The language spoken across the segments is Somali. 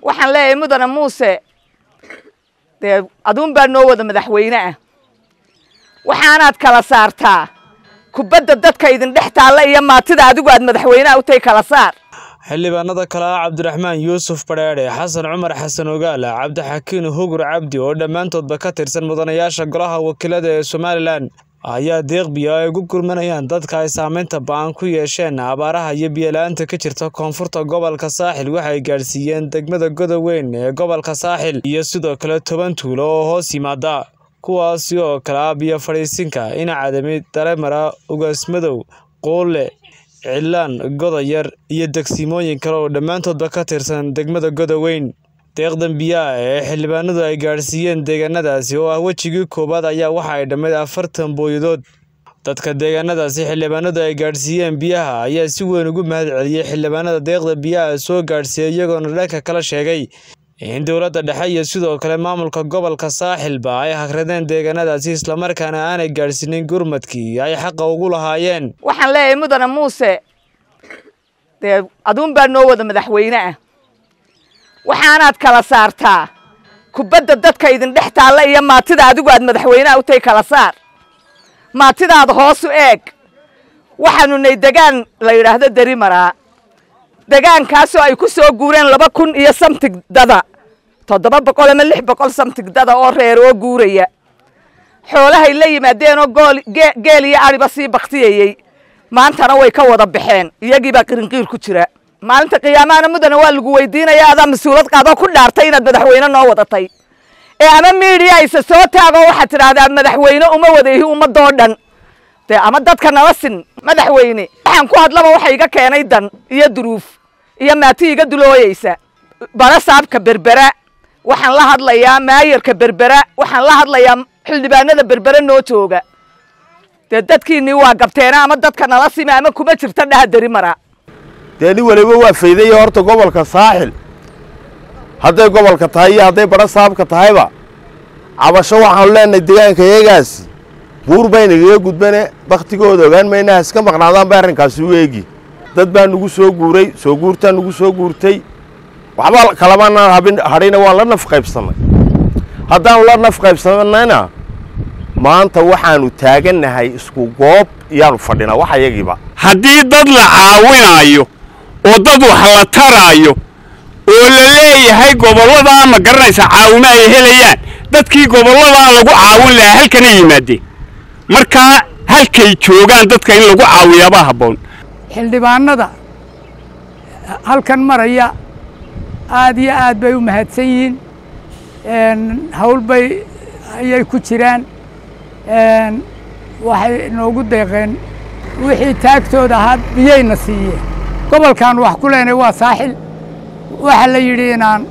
waxaan leeyahay mudane muuse dee aduun baa noo wada madaxweyne ah waxaanaad kala saartaa kubadda dadka idin dhex taalla iyo maatida adigu aad madaxweyneha u tahay kala saar xildhibaanada kale ah cabdiraxmaan yuusuf badheedhe xasan cumar xasan ogaala cabdixakiin hugur cabdi oo dhammaantoodba ka tirsan mudanayaasha golaha wakiilada ee somalilan ayaa deeqbiya ay ugu gurmanayaan dadka ay saameynta ba-an ku yeesheen abaaraha iyo biyola-aanta ka jirta koonfurta gobolka saaxil waxay gaadhsiiyeen degmada godoweyn ee gobolka saaxil iyo sidoo kale toban tuulo oo hoos yimaada kuwaasi oo kale ah biyo fadhiisinka inacadami dalemara ugaasmadow quulle cilaan godayar iyo degsimooyin kale oo dhammaantoodba ka tirsan degmada godoweyn deeqdan biyaha ee xildhibaanadu ay gaadhsiiyeen deegaanadaasi oo ah wejigii koowaad ayaa waxa ay dhammayd afartan booyadood dadka deegaanadaasi xildhibaanadu ay gaadhsiiyeen biyaha ayaa si weyn ugu mahad celiyey xildhibaanada deeqda biyaha soo gaadhsiiyey iyagoona dhanka kala sheegay in dowladda dhexe iyo sidoo kale maamulka gobolka saaxilba ay hagradeen deegaanadaasi islamarkaana aanay gaadhsiinin gurmadkii ay xaqa ugu lahaayeen waxaan leeyahay mudane muuse dee aduun baa noo wada madaxweyne ah waxaanaad kala saartaa kubadda dadka idin dhex taalla iyo maatida adigu aad madaxweyneha u tahay kala saar maatidaada hoosu eeg waxaanu nay degaan la yidhaahdo derimaraa degaankaasoo ay ku soo guureen laba kun iyo samtig dada toddoba boqol ama lix boqol samtig dada oo reer oo guuraya xoolahay la yimaadeenoo gool geel iyo adhiba sii baktiyayey maantana way ka wada baxeen iyagiibaa qirinqiir ku jira maalinta qiyaamahana mudane waa lagu weydiinaya adaa mas-uulad qaadoo ku dhaartay inaad madaxweyne noo wadatay ee ama miidiya ayse soo taagoo waxaad tidhaahdaa madaxweyne uma wadaihi ummadoo dhan dee ama dadka nala sin madaxweyne waxaan ku hadlaba waxa iga keenay dan iyo duruuf iyo maati iga dulooyeysa bara saabka berbera waxaan la hadlayaa maayarka berbera waxaan la hadlayaa xildhibaanada berbere noo jooga dee dadkiinii waa gabteena ama dadka nala sima ama kuma jirta dhaha deri mara dee nin waliba waa faydaya horta gobolka saaxil hadday gobolka tahay iyo hadday badho saabka tahayba cabasho waxaanu leenahay deegaanka iyagaasi buur baynagaga gudbane bakhtigooda ogaan maynaha iska maqnaadaan bay arrinkaasi u eegi dad baa nugu soo guuray soo guurtaa nugu soo guurtay waxba kalamanaan hadhayna waan la naf qaybsannay haddaanu la naf qaybsannayna maanta waxaanu taagannahay isku goob iyaanu fadhinaa wax ayagiiba haddii dad la caawinaayo oo dad wax la taraayo oo la leeyahay gobolladaa ma garanaysa caawimo ay helayaan dadkii gobolladaa lagu caawin lahaa halkana yimaadeen markaa halkay joogaan dadka in lagu caawiyaabaa habboon xildhibaanada halkan maraya aad iyo aad bay u mahadsan yihiin hawl bay ayay ku jiraan waxay noogu deeqeen wixii taagtooda ahaa biyayna siiyeen gobolkan wax ku leenay waa saaxil waxaa la yidhi inaan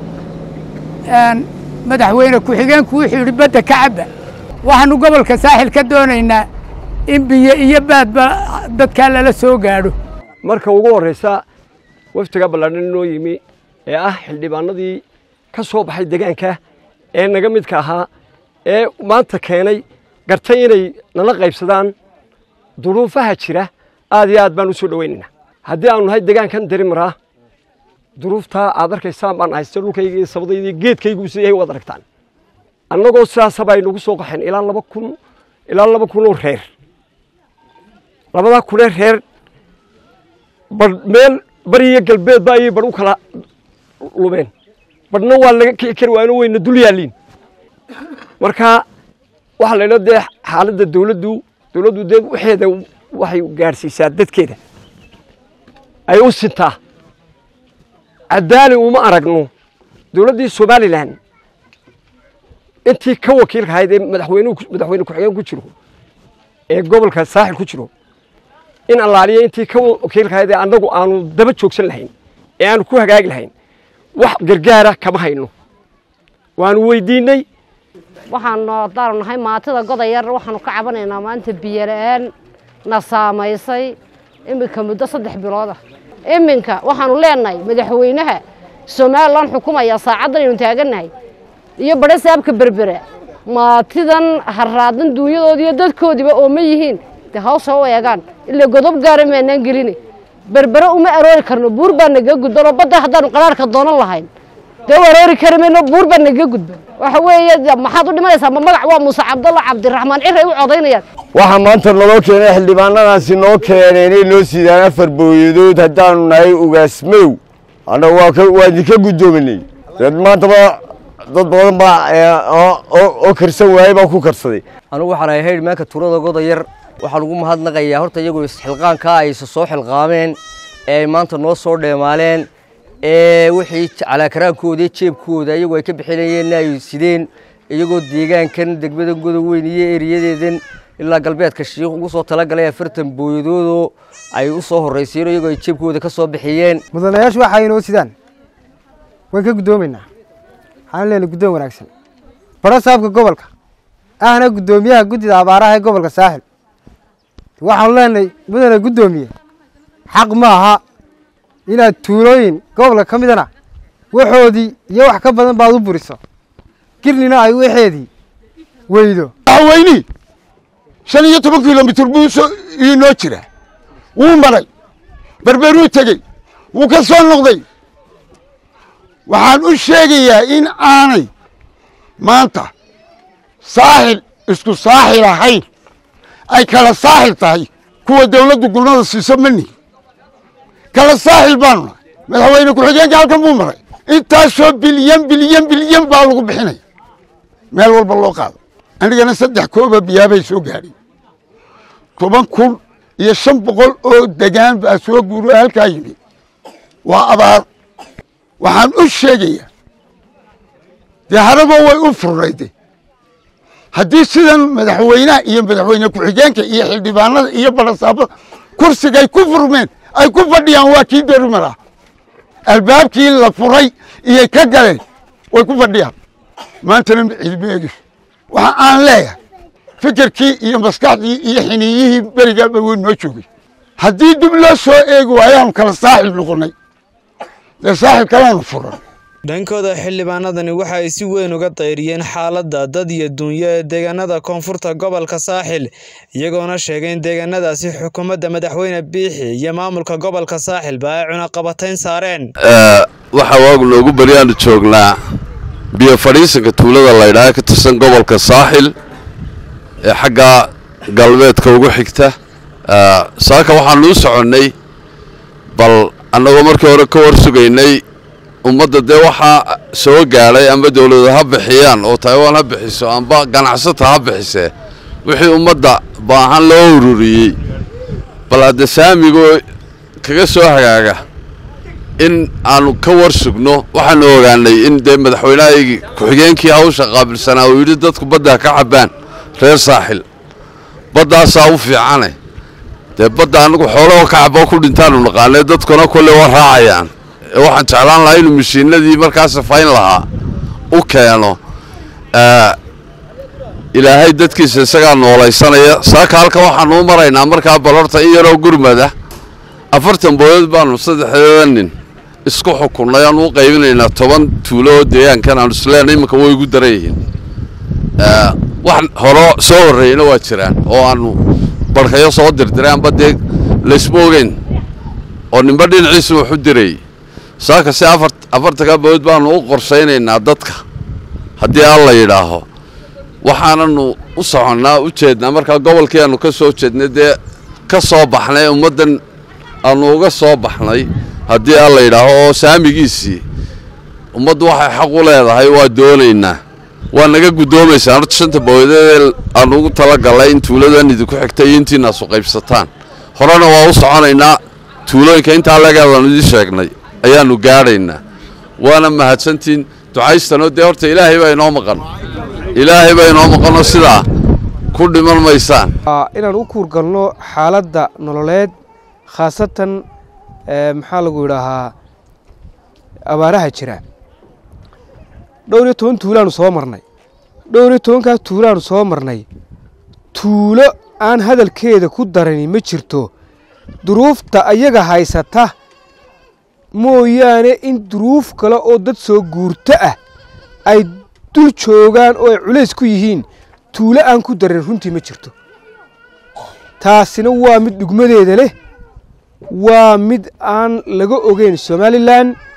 madaxweyne ku-xigeenku wuxuu yidhi badda ka cabba waxaanu gobolka saaxil ka doonaynaa in biyo iyo baadba dadkaa lala soo gaadho marka ugu horraysa waftiga ballaadhan inoo yimi ee ah xildhibaanadii ka soo baxay degaanka ee naga midka ahaa ee maanta keenay gartay inay nala qaybsadaan duruufaha jira aad iyo aad baan u soo dhowaynaynaa haddii aanu nahay degaankan derimaraa duruuftaa aad arkaysaan baan haysta dhulkayga iyo sabadaydii geedkaygu siday waad aragtaan annagoo sidaasaba ay nagu soo qaxeen ilaa laba kun ilaa laba kunoo reer labadaa kunee reer badh meel bariyo galbeedba ayay badh u kala lumeen badhna waa laga kici kari waayno wayna dul yaalliin marka waxaa la idhaa dee xaaladda dawladdu dawladdu dee waxeeda waxay gaadhsiisaa dadkeeda ay u sintaa caddaali uma aragno dawladdii somalilan intii ka wakiilka ahayd ee madaxweyne madaxweyne ku-xigeen ku jiro ee gobolka saaxil ku jiro in allaaliya intii ka wakiilka ahayd ee annagu aanu daba joogsan lahayn ee aanu ku hagaagi lahayn wax gargaara kama hayno waanu weydiinnay waxaanu haddaanu nahay maatida godayar waxaanu ka cabanaynaa maanta biyola-aan na saamaysay iminka muddo saddex bilooda iminka waxaanu leenahay madaxweynaha somalilan xukumaya saacaddan aynu taagannahay iyo badho saabka berbera maatidan harraadan duunyadoodi iyo dadkoodiiba oo ma yihiin dee hawsha u eegaan ilaa godob gaara maanaan gelini berbere uma aroori karno buur baa nagaga gudbanoo badda haddaanu qaraarhka doonan lahayn dee waroori kari mayno buur baa naga gudban waxa weeye maxaad u dhimanaysaa ma magac waa muuse cabdalla cabdiraxmaan ciray u codaynayaan waxaa maanta naloo keenay xildhibaanadaasi noo keeneen inay noo siidaan afar booyadood haddaanu nahay ugaasmadow annaga waa ka waa idinka guddoominay dad maantaba dad badan baa oo karsan waayey baa ku karsaday anugu waxaan ahay haydh maanka tuulada goda yar waxaan ugu mahadnaqayaa horta iyagoo isxilqaankaa ay isa soo xilqaameen ee ay maanta noo soo dheemaaleen ee wixii calaakaraankoodii jeebkooda iyagoo ay ka bixinayeenna ay sideen iyagoo deegaankan degmada goda weyn iyo eriyadeedan ilaa galbeedka shiikh ugu soo talagalay afartan booyadoodoo ay u soo horraysiyen iyagoo ay jeebkooda ka soo bixiyeen mudanayaashu waxa inoo sidaan waan ka guddoomaynaa waxaan leenahay guddoon wanaagsan baro saabka gobolka ahna guddoomiyaha guddida abaaraha ee gobolka saaxil waxaanu leenahay mudane guddoomiye xaq ma aha inaad tuulooyin gobolka ka midana waxoodii iyo wax ka badan baad u buriso girnina ay waxeedii weydo madaxweynihii shan iyo toban kilomitir buu inoo jira wuu maray berberuu tegey wuu ka soo noqday waxaan u sheegayaa in aanay maanta saaxil isku saaxil ahayn ay kala saaxil tahay kuwa dawladdu gulmada siiso mani kala saaxil baanu nahay madaxweyne ku-xigeenka halkan buu maray intaasoo bilyan bilyan bilyan baa lagu bixinaya meel walba loo qaado anigana saddex kooba biyaabay soo gaadhay toban kun iyo shan boqol oo degaan baa soo guuro halkaa yimid waa abaar waxaan u sheegayaa dee haraba way u furnayde haddii sidan madaxweynaha iyo madaxweyne ku-xigeenka iyo xildhibaanada iyo barasaabada kursigay ku furmeen ay ku fadhiyaan waa kii derumar ah albaabkii la furay iyay ka galeen way ku fadhiyaan maantana cilmi eegis waxa aan leeyahay fikirkii iyo maskaxdii iyo xiniiyihii berigaaba wey noo joogay haddii dib loo soo eegi waayaanu kala saaxil noqonnay dee saaxil kalaanu furan dhankooda xildhibaanadani waxa ay si weyn uga dayriyeen xaaladda dad iyo duunyo ee deegaanada koonfurta gobolka saaxil iyagoona sheegay in deegaanadaasi xukuumadda madaxweyne biixi iyo maamulka gobolka saaxilba ay cunaqabatayn saareen waxaa waagu noogu baryaanu joognaa biyo fadhiisanka tuulada laydhaha ka tirsan gobolka saaxil ee xagga galbeedka ugu xigta saaka waxaanu u soconnay bal annagoo markii hore ka war sugaynay ummadda dee waxaa soo gaadhay amba dawladu ha bixiyaan oo taiwan ha bixiso amba ganacsata ha bixisee wixii ummadda baahan loo ururiyey bal hadde saamigoo kaga soo hagaaga in aanu ka war sugno waxaanu ogaanay in dee madaxweynahaygii ku-xigeenkii hawsha qaabilsanaa uu yidhi dadku badda ka cabbaan reer saaxil baddaasaa u fiicane dee badda annagu xoolahoo ka caboo ku dhintaanu naqaanay dadkuna kolle waa raacayaan waxaan jeclaan lahaa inuu mashiinadii markaa safayn lahaa u keeno ilaahay dadkiisa isagaa noolaysanaya saaka halka waxaanu u maraynaa markaa balorta in yaroo gurmada afartan booyad baanu saddexdeeda nin isku xukunnay aanu u qaybinaynaa toban tuulo oo deegaankan aanu isleenay iminka way igu daran yihiin wax horo soo horreeyeyna waa jiraan oo aanu barhkayo soo dirdiray amba dee laysma ogeyn oo ninba dhinaciisa wax u dirayy saaka si afar afartanka bood baanu u qorshaynaynaa dadka haddii alla yidhaaho waxaananu u soconnaa u jeednaa markaa gobolkii aanu ka soo jeednay dee ka soo baxnay ummaddan aanu uga soo baxnay haddii alla yidhaaho oo saamigiisii ummaddu waxay xaq u leedahay waa doonaynaa waa naga guddoomaysaan horta shanta booyadee aanu ugu talagallay in tuuladan idinku xigta iyo intiinaasu qaybsataan horena waa u soconaynaa tuulooyinka intaa legeedaanu idiin sheegnay ayaannu gaadhaynaa waana mahadsantiin ducaystanoo dee horta ilaahay baa inoo maqan ilaahay baa inoo maqanoo sidaa ku dhiman maysaan inaan u kuurgalno xaaladda nololeed khaasatan maxaa lagu yidhaahaa abaaraha jira dhowr iyo toban tuulaanu soo marnay dhowr iyo tobankaas tuulaanu soo marnay tuulo aan hadalkeeda ku darani ma jirto duruufta ayaga haysata mooyaane in duruuf kale oo dad soo guurto ah ay dul joogaan oo ay culays ku yihiin tuulo aan ku darin runtii ma jirto taasina waa mid dhugmadeeda leh waa mid aan laga ogeyn somalilan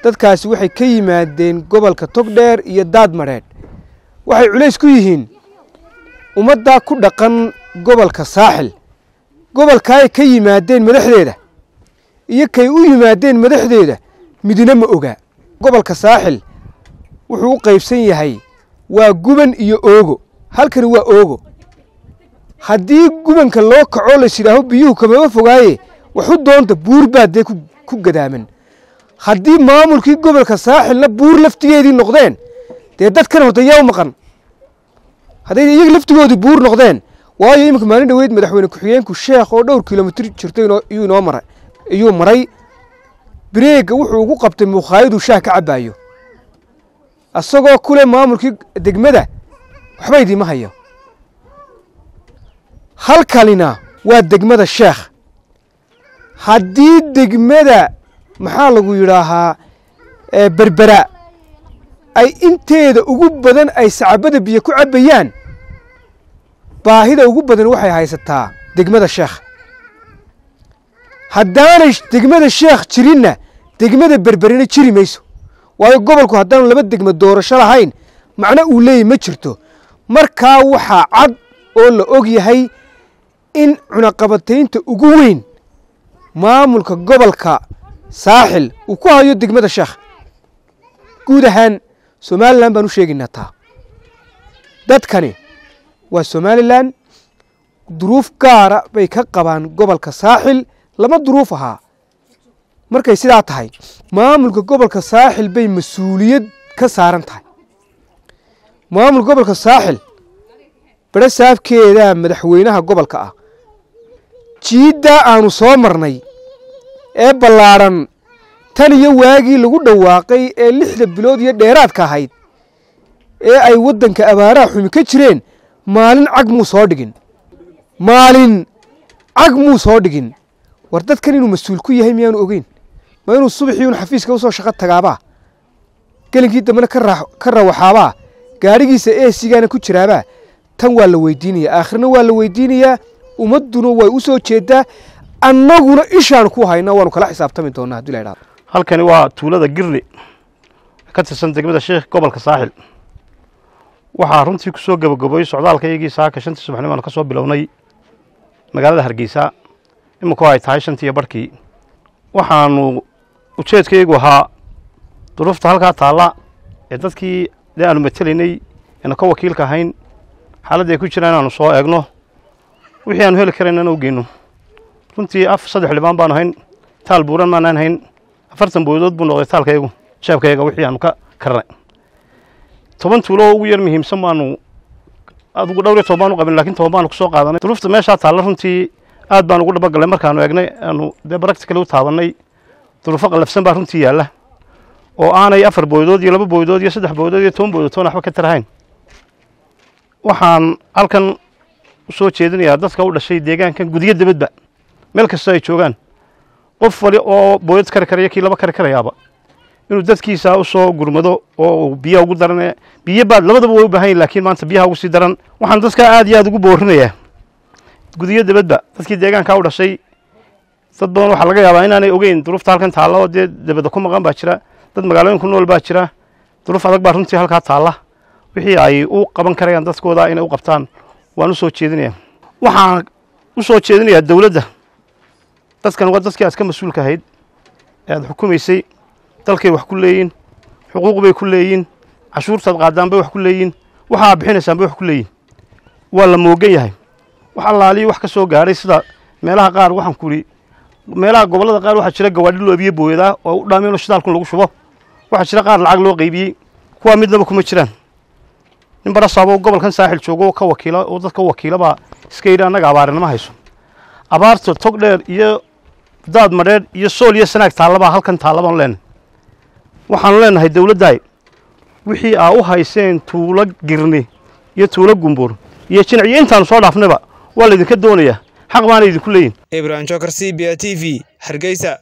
dadkaasi waxay ka yimaadeen gobolka togdheer iyo daadmadheedh waxay culays ku yihiin ummaddaa ku dhaqan gobolka saaxil gobolkaay ka yimaadeen madaxdeeda iyo kay u yimaadeen madaxdeeda midna ma ogaa gobolka saaxil wuxuu u qaybsan yahay waa guban iyo oogo halkani waa oogo haddii gubanka loo kaco lays yidhaaho biyuhu kamaba fogaaye waxu doonta buur baa dee ku gadaaman haddii maamulkii gobolka saaxilna buur laftigeedii noqdeen dee dadkan horta yaa u maqan hadday iyaga laftigoodii buur noqdeen waayo iminka maalin dhoweyd madaxweyne ku-xigeenku sheekh oo dhowr kilomitir jirto iyuu inoo maray iyuu maray bireega wuxuu ugu qabtay mukhaayaduu shaah ka cabbaayo isagoo kule maamulkii degmada waxba idiima hayo halkanina waa degmada sheekh haddii degmada maxaa lagu yidhaahaa berbera ay inteeda ugu badan ay sacabada biyo ku cabbayaan baahida ugu badan waxay haysataa degmada sheekh haddaanay degmada sheekh jirinna degmada berberina jiri mayso waayo gobolku haddaanu laba degmo doorasho lahayn macno uu leeyahy ma jirto markaa waxaa cad oo la og yahay in cunaqabataynta ugu weyn maamulka gobolka saaxil uu ku hayo degmada sheekh guud ahaan somalilan baan u sheegaynaa taa dadkani waa somalilan duruuf gaara bay ka qabaan gobolka saaxil lama duruuf ahaa markay sidaa tahay maamulka gobolka saaxil bay mas-uuliyad ka saaran tahay maamulka gobolka saaxil bere saafkeedaa madaxweynaha gobolka ah jiiddaa aanu soo marnay ee ballaadhan tan iyo waagii lagu dhawaaqay ee lixda bilood iyo dheeraadka ahayd ee ay waddanka abaaraha xumi ka jireen maalin cag muu soo dhigin maalin cag muu soo dhigin war dadkan inuu mas-uul ku yahay miyaanu ogeyn ma inuu subaxii un xafiiska usoo shaqo tagaabaa gelinkii dambena ka rawaxaabaa gaadhigiisa eesigaana ku jiraabaa tan waa la weydiinayaa aakhirna waa la weydiinayaa ummadduna way u soo jeedaa annaguna ishaan ku hayna waanu kala xisaabtami doonaa haddii la idhahdo halkani waa tuulada girli ka tirsan degmada sheekh gobolka saaxil waxaa runtii ku soo gabagaboyey socdaalka iyagii saaka shantii subaxnimo aanu ka soo bilownay magaalada hargeysa iminku ay tahay shantii iyo barhkii waxaanu ujeedkaygu ahaa duruufta halkaa taalla ee dadkii dee aanu matelaynay eenu ka wakiilka ahayn xaaladda ay ku jiraan inaanu soo eegno wixii aanu heli karaynana u geyno runtii af saddex dhibaan baanu hayn taal buuran maanaan hayn afartan boodood buu noqday taalkaygu jeebkayga wixii aanu ka karnay toban tuulo oo ugu yar muhiimsan baanu adugu dhowr iyo toban baan u qabin lakin toban baanu kusoo qaadanay duruufta meeshaa taalla runtii aad baan ugu dhabagalnay markaanu eegnay aanu dee baractically u taabanay duruufo qallafsan baa runtii yaalla oo aanay afar boodood iyo laba boodood iyo saddex boodood iyo toban boodood toona waxba ka tarahayn waxaan halkan usoo jeedinayaa dadka u dhashay deegaankan gudiyo debadba meel kasta ay joogaan qof wali oo booyad kari karaya kii laba kari karayaaba inuu dadkiisa usoo gurmado oo biyaha ugu daran biyo baad labadaba way u baahan yihin lakiin maanta biyaha ugu sii daran waxaan dadka aad iyo aad ugu boorinayaa gudiyo debadba dadkii deegaankaa u dhashay dad badan waxaa laga yaabaa inaanay ogeyn duruufta halkan taalla oo dee debadda ku maqan baa jira dad magaalooyin ku nool baa jira duruuf adag baa runtii halkaa taalla wixii ay u qaban karayaan dadkooda inay u qabtaan waan u soo jeedinayaa waxaan u soo jeedinayaa dowladda dadkan waa dadkii aad ka mas-uulka ahayd ee aad xukumaysay dalkay wax ku leeyiin xuquuq bay ku leeyiin cashuurtaad qaadaan bay wax ku leeyiin waxa aad bixinaysaan bay wax ku leeyiin waa la moogan yahay wax allaaliyi wax ka soo gaadhay sida meelaha qaar waxaan ku idhi meelaha gobollada qaar waxaa jira gawaadhi loobiye booyadaa oo u dhaameen oo shidaalkun lagu shubo waxaa jira qaar lacag loo qaybiyey kuwaa midnaba kuma jiraan nin barasaabo gobolkan saaxil joogo oo ka wakiila oo dadka wakiila baa iska yidhi annaga abaarinama hayso abaarta tog dheer iyo daad madheer iyo sool iyo sanaag taallabaa halkan taallabaan leenahay waxaanu leenahay dowladdaay wixii aa u hayseen tuulo girni iyo tuulo gumbur iyo jinac iyo intaanu soo dhaafnayba waa laydinka doonayaa xaq baana idinku leeyihin ibrahim jokar c b a t v hargeysa